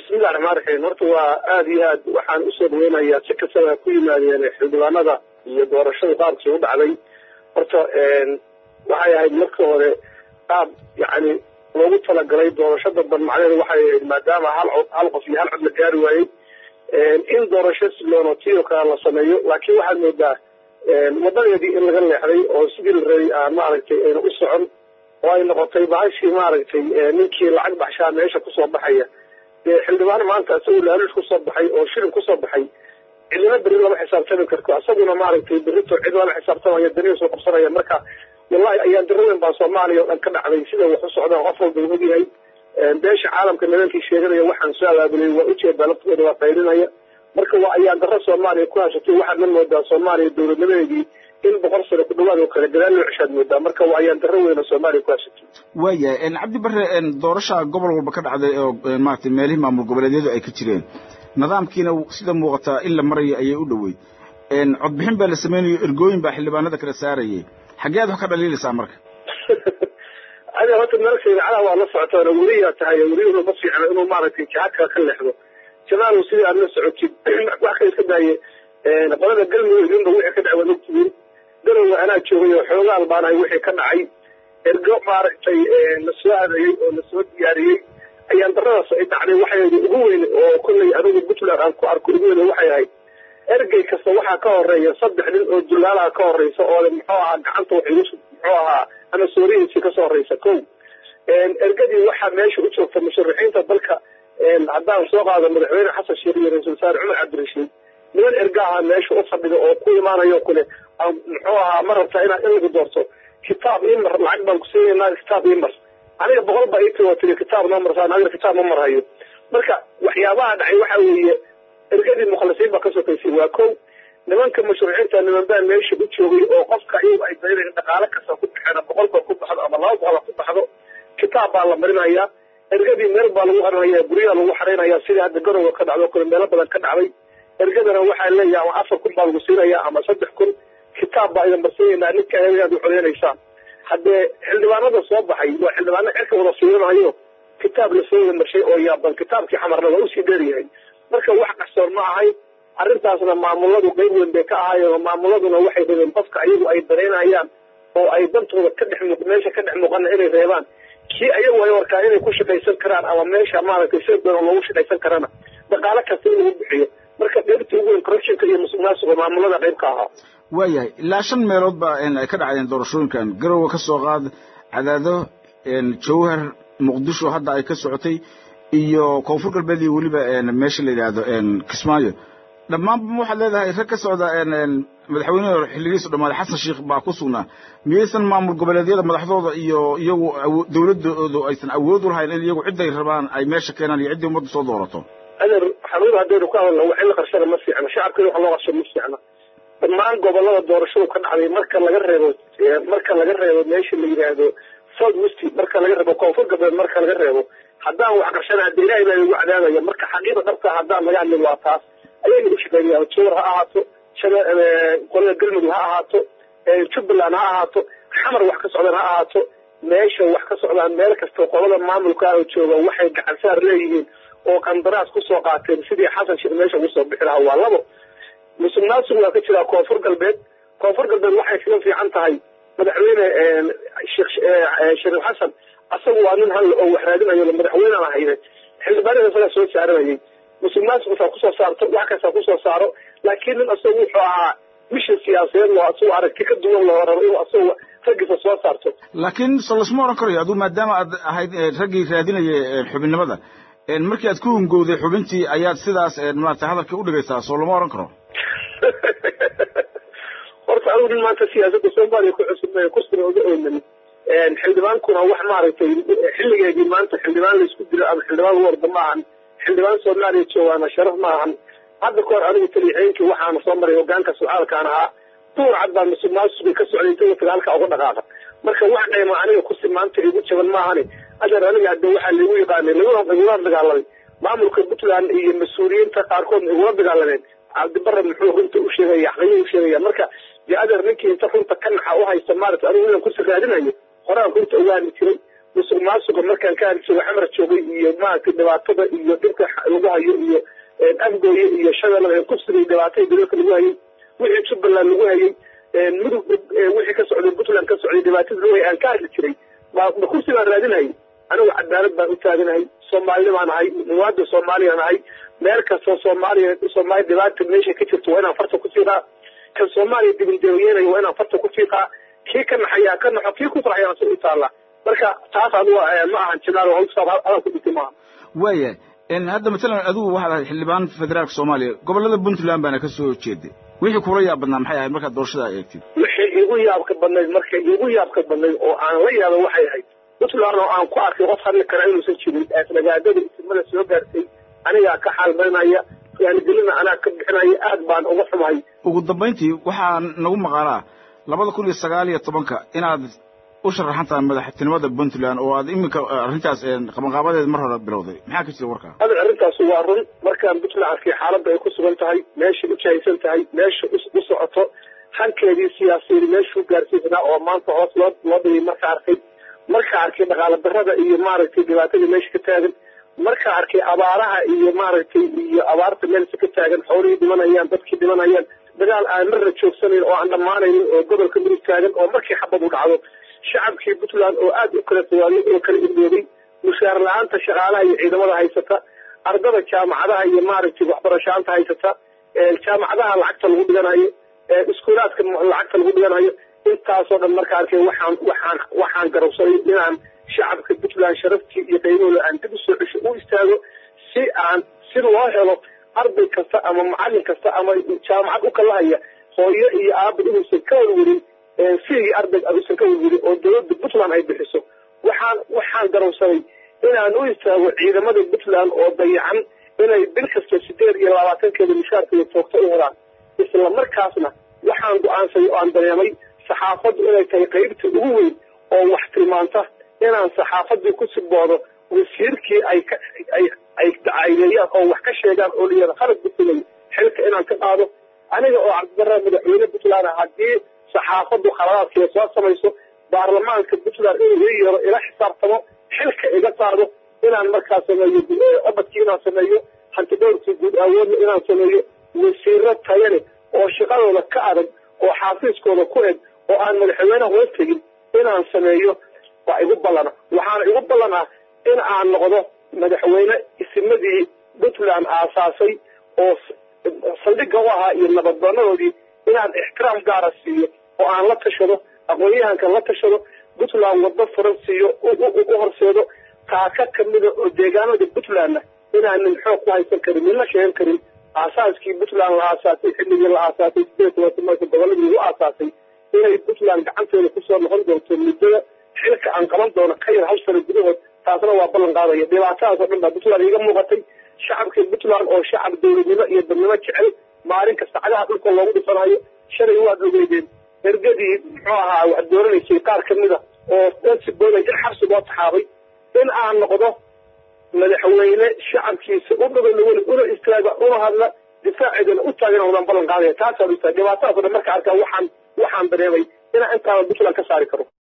bismillahi raxmaan raxiim horta waa aada iyo aad waxaan usoo dhaweynayaa si kastaba ku yimaadeen xildhibaanada iyo doorashada qaabkii u dhacday horta waxay ahayd marka hore qaab yacni loogu talagalay doorasho dadban macnaheedu waxay ahayd maadaama hal cod hal qof iyo hal cod la gaari waayey in doorasho siloono tiyo kale la sameeyo laakiin waxaad moodaa wadadeedii in laga leexday oo sidii la rabay aan maaragtay ayna u socon oo ay noqotay bahashii maaragtay ninkii lacag baxshaa meesha kusoo baxaya dee xildhibaan maanta isagoo laaluush kusoo baxay oo shilin kusoo baxay cidina beri lama xisaabtami karto isaguna maaragtay berito cid lama xisaabtamaya daniya soo qabsanaya marka wallahi ayaan daraweyn baa soomaaliya oo dhan ka dhacday sida wax u socdaan qof walba uu ogyahay beesha caalamka nimankii sheeganaya waxaan soo abaabulay waa ujeedaa laftooda waa qaylinaya marka waa ayaan darro soomaaliya ku haysatay waxaad ma moodaa soomaaliya dowladnimadeedii in boqol sano ku dhawaad oo kale gadaal loo ceshaad moodaa marka waa ayaan darro weyn oo soomaaliya ku haysatay waayahay cabdi bare doorasha gobol walba ka dhacday oo maaragtay meelihii maamul goboleedyadu ay ka jireen nidaamkiina sida muuqataa in la marayo ayay u dhoweyd codbixin baa la samaynayo ergooyin baa xildhibaanada kala saarayay xaggee ad wax ka dhaliilaysaa marka adi horta meelka idaacadaha waa la socotaan weliyaa tahay weliyuna ma fiicna inuu maaragtay jihadka ka leexdo jamaalow sidii aad la socotid wax kale iska daaye qolada galmudug idinba wixii ka dhacay waad ogtihiin garowa anaa joogay oo xoogaal baanahay wixii ka dhacay ergo maaragtay la soo hadayey oo la soo diyaariyey ayaan daradaas ay dhacday waxay ugu weyn oo kollay adigu puntland aan ku arko ugu weyn waxay ahayd ergey kasta waxaa ka horeeya saddex nin oo julaalaha ka horeysa oo muxuu ahaa gacanta waxay muxuu ahaa ama soorihiisii kasoo horeysa ko ergadii waxaa meesha u joogta musharaxiinta dalka haddaan soo qaado madaxweyne xasan sheekh iyo ra-isul wasaare cumar cabdirashiid niman erga ahaa meesha u fadhida oo ku imaanayo kule muxuu ahaa ma rabtaa inaad in lagu doorto kitaab imar lacag baan kusiinayna kitaab imar aniga boqol baa ii tiro tiri kitaab noo marsaan aniga kitaab ma marhayo marka waxyaabaha dhacay waxa weeye ergadii mukhlisiin baa ka sokaysay waa kow nimanka musharaxiinta niman baa meesha u joogay oo qofka iyagu ay daynayeen dhaqaale kasta ku baxeen boqol ba ku baxdo ama laba boqol ku baxdo kitaab baa la marinayaa ergadii meel baa lagu harinaya guryaha lagu xaraynaya sidii hadda garowa ka dhacdo kale meelo badan ka dhacday ergadana waxaa leeyahay ama afar kun baa lagu siinaya ama saddex kun kitaab baa idin barsiinaynaa ninka ayaad u codeynaysaa haddee xildhibaanada soo baxay waa xildhibaano cirka wada fiirinayo kitaab lasoo wada marshay oo yaaban kitaabkii xamarna waa usii dheeryahay marka wax qarsoon ma ahay arrintaasna maamuladu qayb weyn bay ka ahaayeen oo maamuladuna waxay rabeen qofka ayagu ay daraynayaan oo ay dantooda ka dhex muuq meesha ka dhex muuqana inay reebaan kii ayagu ay warkaan inay ku shaqaysan karaan ama meesha maaragtay sida doona loogu shaqaysan karana dhaqaale kasta in lagu bixiyo marka qaybtii ugu weyn corruptionka iyo musuq maasuqa maamulada qayb ka ahaa waayahay ilaa shan meelood baa ay ka dhacdeen doorashooyinkan garowe ka soo qaad cadaado jawhar muqdisho hadda ay ka socotay iyo koonfur galbeed iyo weliba meesha la yidhaahdo kismaayo dhammaanba waxaad leedahay rag ka socda madaxweyneha xilligiisu dhammaaday xasan sheekh baa ku sugnaa miyaysan maamul goboleedyada madaxdooda iyo iyagu dawladoodu aysan awood u lahayn in iyagu cidday rabaan ay meesha keenaan iyo ciddii ummadda soo doorato adeer xanuun haddaynu ka hadalna wax in la qarshada ma fiicna shacabkana wax loo qarsho ma fiicna dhammaan gobolada doorashadu ka dhacday marka laga reebo marka laga reebo meesha la yidhaahdo south west marka laga reebo koonfur galbeed marka laga reebo haddaan wax qarshana hadda ilaahay baa igu cadaabaya marka xaqiiqa dhabta haddaan laga hadlin waa taas ayayna u shaqeynayaan jowar ha ahaato qolada galmudug ha ahaato jubbaland ha ahaato xamar wax ka socdaan ha ahaato meesha wax ka socdaan meel kasta qolada maamulka oo jooga waxay gacan saar leeyihiin oo qandaraas kusoo qaateen sidii xasan sheekh meesha ugu soo bixi lahaa waa labo musuq maasuq waa ka jiraa koonfur galbeed koonfur galbeed waxay kaga fiican tahay madaxweyne shariif xasan asagu waa nin hal oo wax raadinayo madaxweynaan ahayne xildhibaanada isagaa soo saaranayay musuq maasuq saa kusoo saarto wax kastaa kusoo saaro laakiin nin asagu wuxuu ahaa mishin siyaasadeed loo asagu aragti ka duwan loo rabo inuu asagu raggiisa soo saarto laakiin so lasma oran karayo aduu maadaama aad ahayd raggii raadinaya xubinnimada markii aad ku hungowday xubintii ayaad sidaas maarata hadalka u dhigaysaa soo lama oran karo horta anugu nin maanta siyaasadda soomaaliya ku cusub kusina oga oynan xildhibaankuna wax maaragtay xilligeedii maanta xildhibaan laisku dilo ama xildhibaan lagu orda ma ahan xildhibaan soomaaliya joogaana sharaf ma ahan hadda kahor anigu talixeenkii waxaana soo maray hogaanka socaalkaan ahaa duur cad baa musuq maasuqi ka socday inta wataga halkaa uga dhaqaaqa marka wax dhayma aniga kusi maanta igu jaban maahani adeer aniga hadde waxaa laigu yaqaanay lagula dagaalamay maamulka puntland iyo mas-uuliyiinta qaarkood igula dagaalameen cabdibare muxuu runta u sheegaya xaqiyuu u sheegaya marka dee adeer ninkii inta runta ka naxa u haysta maarata anigu inaan kusi raadinayo horaan runta ogaani jiray musuq maasuqa markaan ka hadli joogo xamar joogay iyo maaragtay dhibaatada iyo dhibka lagu hayo iyo afgooye iyo shabeellada kufsiga iyo dhibaatada gobolka lagu hayay wixii jubbaland lagu hayay mudug wixii ka socday puntland ka socday dhibaatada lagu hayay aan ka hadli jiray ma ma kursi baan raadinayay anigu cadaalad baan u taaganahay soomaalini baan ahay muwaadin soomaaliya ahay meel kastoo soomaaliya soomaaliya dhibaata meesha ka jirto waa inaan farta ku fiiqaa kan soomaaliya dibindeeyeynaya waa inaan farta ku fiiqaa kii ka naxayaa ka naxo kii ku farxayaa si u taallaa marka taas adigu ma ahan jinaal hawsaab adan ku dhintay maaha waaya hadda matalan adigu waxaad ahayd xildhibaan federaalka soomaaliya gobollada puntland baana ka soo jeeday wixii kula yaab badnaa maxay ahayd markaad doorashada eegtid wixii igu yaabka badnayd marka igu yaabka badnayd oo aan la yaaba waxay ahayd puntland oo aan ku arkay qof hadli kara inuusan jirin nagaadada isimada soo gaartay anigaa ka xaalmarinaya yaanigelina anaa ka bixinaya aad baan uga xumahay ugu dambayntii waxaa nagu maqaalaa labada kun iyo sagaal iyo tobanka inaad u sharaxan tahay madaxtinimada puntland oo aad iminka arrintaas qabanqaabadeed mar hore bilowday maxaa ka jira warkaa hadal arrintaas waa run markaan puntland arkay xaaladda ay ku sugan tahay meeshay u jahaysan tahay meesha u socoto hankeedii siyaasiyeed meeshuu gaarsiisanaa oo maanta hoos loo loo dhigay marka arkay markaa arkay dhaqaala darada iyo maaragtay dhibaatada meesha ka taagan markaa arkay abaaraha iyo maaragtay iyo abaarta meelsa ka taagan xoolihii dhimanayaan dadkii dhimanayaan dagaal aan marna joogsanayn oo aan dhammaanaynin oo gobolka mudug taagan oo markii xabad u dhacdo shacabkii puntland oo aada u kala tawaayay oo kala irdoobay mushaar la-aanta shaqaalaha iyo ciidamada haysata ardada jaamacadaha iyo maaragtay waxbarashaanta haysata jaamacadaha lacagta lagu dhiganayo iskuulaadka lacagta lagu dhiganayo intaasoo dhan marka arkay waxaan waxaan waxaan garabsaday inaan shacabka puntland sharaftii iyo qiimahooda aan dib usoo cesho u istaago si aan si loo helo arday kasta ama macalin kasta ama jaamacad u kala haya hooyo iyo aaba inuusan ka warwarin fiigii arday uusan ka warwarin oo dowladda puntland ay bixiso waxaan waxaan garabsaday inaan u istaago ciidamada puntland oo dayacan inay bil kasta sideed iyo labaatankeeda mushaarkooda toogto u helaan isla markaasna waxaan go-aansaday oo aan dareemay saxaafaddu inay tahay qaybta ugu weyn oo wax tilmaanta inaan saxaafadii ku siboodo wasiirkii ay ka ay ay dacayneeyaan oo wax ka sheegaan oo layihahda khalad bisimay xilka inaan ka qaado aniga oo cabdibarra madaxweyne puntland ah haddii saxaafaddu khaladaadkeeda soo samayso baarlamaanka puntland inuu ii yeero ila xisaabtamo xilka iga qaado inaan markaa sameeyo obadkii inaan sameeyo hantidhowrkii guud awoodna inaan sameeyo wasiiro tayale oo shaqadooda ka adag oo xaafiiskooda ku eg oo aan madaxweyneha hoos tegin inaan sameeyo waa igu ballana waxaana igu ballan ah in aan noqdo madaxweyne isimadii puntland aasaasay oo saldhigga u ahaa iyo nabadbanadoodii inaan ixtiraam gaara siiyo oo aan la tashado aqoon-yahanka la tashado puntland waddo furan siiyo u horseedo taaka kamida oo deegaanada puntlandna inaanin xoog ku haysan karin nina sheegan karin aasaaskii puntland la aasaasay xilligii la aasaasay sideed tobanka marka goboladii lagu aasaasay inay puntland gacanteeda kusoo noqon doonto muddada xilka aan qaban doono ka yar hal sano gudahood taasna waa ballan qaadaya dhibaatadaas oo dhan baa puntland iiga muuqatay shacabkii puntland oo shacab dowladnimo iyo dadnimo jecel maalin kasta cagaha dhulka loogu dhifanayo shalay waad ogeydeen ergadii muxuu ahaa wax dooranaysay qaar kamida oo dansi boolay in xabsi loo taxaabay in aan noqdo madaxweyne shacabkiisa u dhagana weli una istaaga una hadla difaaceedana u taagan wadan ballan qaadaya taasaan u tahay dhibaatadaas oo dhan marka arkaa waxaan waxaan dareemay inaan intaaba puntland ka saari karo